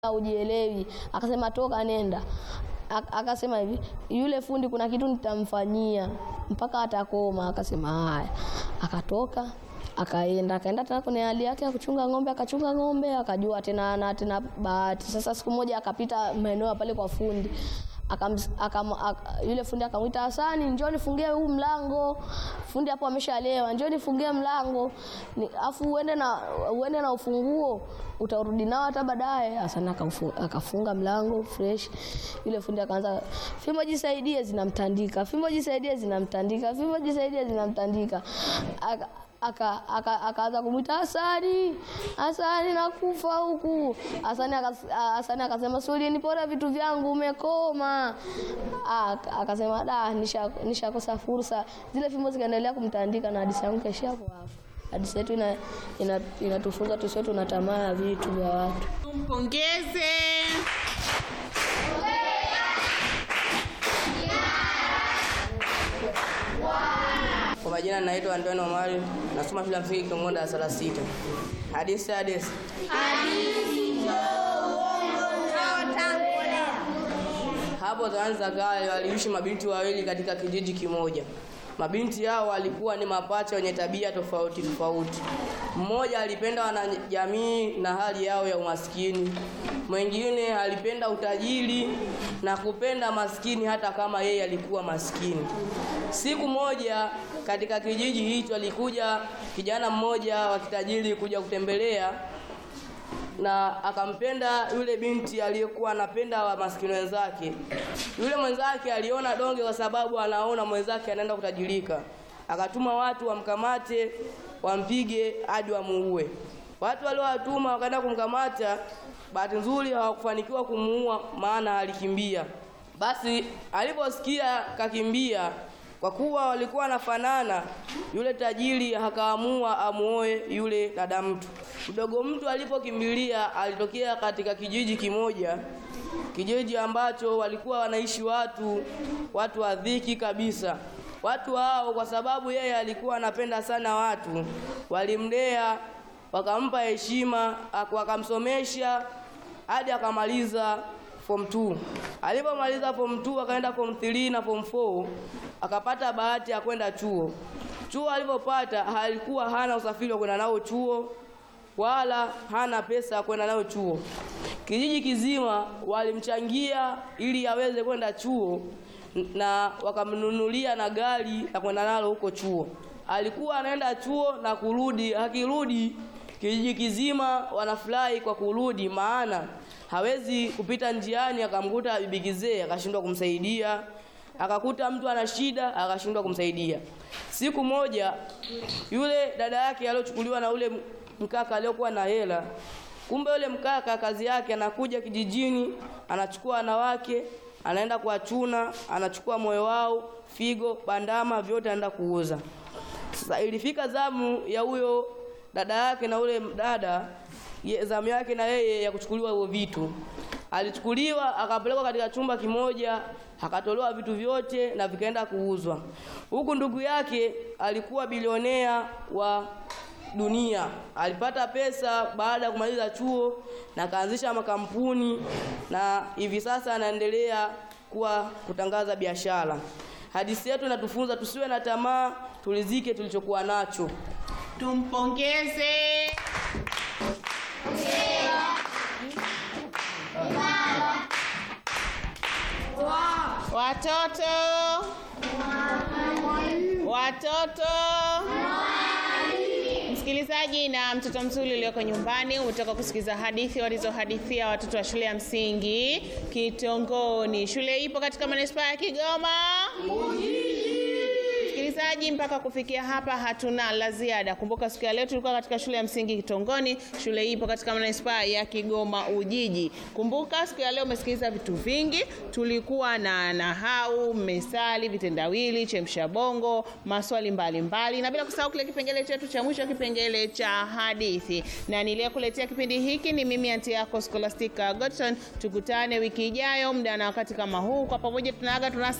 ujielewi. Akasema toka nenda. Ak- Akasema hivi, yule fundi kuna kitu nitamfanyia mpaka atakoma. Akasema haya, akatoka akaenda akaenda tena kwenye hali yake ya kuchunga ng'ombe, akachunga ng'ombe, akajua tena na tena bahati. Sasa siku moja akapita maeneo ya pale kwa fundi akam, akam, ak, yule fundi akamwita Hasani, njoo nifungie huu mlango. Fundi hapo ameshalewa, njoo nifungie mlango Ni- afu uende na uende na ufunguo utarudi nao hata baadaye. Hasani akamfu- akafunga mlango fresh. Yule fundi akaanza, fimbo jisaidie, zinamtandika, fimbo jisaidie, zinamtandika, fimbo jisaidie, zinamtandika Aka- aka aka- akaanza kumwita Hasani, Hasani nakufa huku. Hasani akas- ah, Hasani akasema si ulinipora vitu vyangu, umekoma. Ah, ak- Akasema da, nisha nishakosa fursa. Zile fimbo zikaendelea kumtandika na hadithi yangu kaishia hapo hapo. Hadithi yetu ina, ina, inatufunza tusiwe tuna tamaa ya vitu vya watu. Tumpongeze. Kwa majina naitwa Antoni Omari, nasoma shule ya msingi Kingondo darasa la sita. Hadithi hadithi. Hapo zamani za kale waliishi mabinti wawili katika kijiji kimoja. Mabinti hao walikuwa ni mapacha wenye tabia tofauti tofauti. Mmoja alipenda wanajamii na hali yao ya umaskini, mwingine alipenda utajiri na kupenda maskini hata kama yeye alikuwa maskini. Siku moja katika kijiji hicho alikuja kijana mmoja wa kitajiri kuja kutembelea na akampenda yule binti aliyekuwa anapenda wa maskini wenzake. Yule mwenzake aliona donge kwa sababu anaona mwenzake anaenda kutajirika, akatuma watu wamkamate, wampige hadi wamuue. Watu waliowatuma wakaenda kumkamata, bahati nzuri hawakufanikiwa kumuua, maana alikimbia. Basi aliposikia kakimbia, kwa kuwa walikuwa wanafanana, yule tajiri akaamua amuoe yule dada mtu. Mdogo mtu alipokimbilia alitokea katika kijiji kimoja, kijiji ambacho walikuwa wanaishi watu watu wa dhiki kabisa. Watu hao kwa sababu yeye alikuwa anapenda sana watu, walimlea wakampa heshima, ak- wakamsomesha hadi akamaliza form 2. Alipomaliza form 2 akaenda form 3 na form 4 akapata bahati ya kwenda chuo. Chuo alipopata alikuwa hana usafiri wa kwenda nao chuo wala hana pesa ya kwenda nayo chuo. Kijiji kizima walimchangia ili aweze kwenda chuo na wakamnunulia na gari la kwenda nalo huko chuo. Alikuwa anaenda chuo na kurudi, akirudi kijiji kizima wanafurahi kwa kurudi, maana hawezi kupita njiani akamkuta bibi kizee akashindwa kumsaidia, akakuta mtu ana shida akashindwa kumsaidia. Siku moja yule dada yake aliyochukuliwa na ule mkaka aliyokuwa na hela, kumbe yule mkaka kazi yake anakuja kijijini, anachukua wanawake, anaenda kuwachuna, anachukua moyo wao, figo, bandama, vyote anaenda kuuza. Sasa ilifika zamu ya huyo dada yake na ule dada ye- zamu yake na yeye ya kuchukuliwa hivyo vitu. Alichukuliwa akapelekwa katika chumba kimoja, akatolewa vitu vyote na vikaenda kuuzwa. Huku ndugu yake alikuwa bilionea wa dunia, alipata pesa baada ya kumaliza chuo na akaanzisha makampuni na hivi sasa anaendelea kuwa kutangaza biashara. Hadithi yetu inatufunza tusiwe na tamaa, tulizike tulichokuwa nacho. Tumpongeze. Watoto. Watoto. Msikilizaji na mtoto mzuri ulioko nyumbani, umetoka kusikiliza hadithi walizohadithia watoto wa shule ya msingi Kitongoni. Shule ipo katika manispaa ya Kigoma. Msikilizaji, mpaka kufikia hapa hatuna la ziada. Kumbuka siku ya leo tulikuwa katika shule ya msingi Kitongoni. Shule hii ipo katika manispaa ya Kigoma Ujiji. Kumbuka siku ya leo umesikiliza vitu vingi. Tulikuwa na nahau, mesali, vitendawili, chemsha bongo, maswali mbalimbali mbali. na bila kusahau kile kipengele chetu cha mwisho, kipengele cha hadithi. Na niliyekuletea kipindi hiki ni mimi anti yako Scholastica Godson. Tukutane wiki ijayo muda na wakati kama huu, kwa pamoja tunaaga tunasema